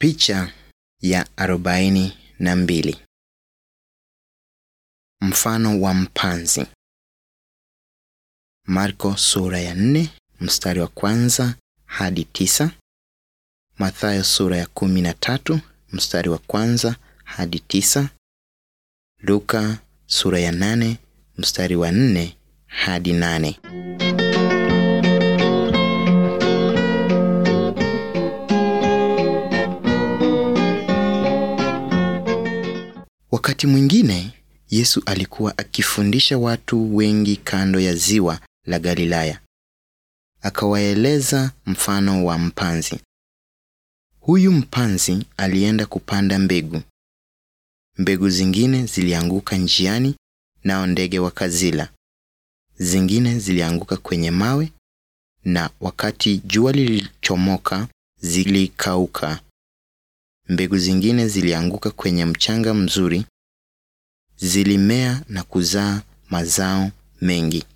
Picha ya arobaini na mbili. Mfano wa mpanzi. Marko sura ya nne mstari wa kwanza hadi tisa. Mathayo sura ya kumi na tatu mstari wa kwanza hadi tisa. Luka sura ya nane mstari wa nne hadi nane. Wakati mwingine Yesu alikuwa akifundisha watu wengi kando ya ziwa la Galilaya. Akawaeleza mfano wa mpanzi. Huyu mpanzi alienda kupanda mbegu. Mbegu zingine zilianguka njiani, nao ndege wakazila. Zingine zilianguka kwenye mawe, na wakati jua lilichomoka zilikauka. Mbegu zingine zilianguka kwenye mchanga mzuri, zilimea na kuzaa mazao mengi.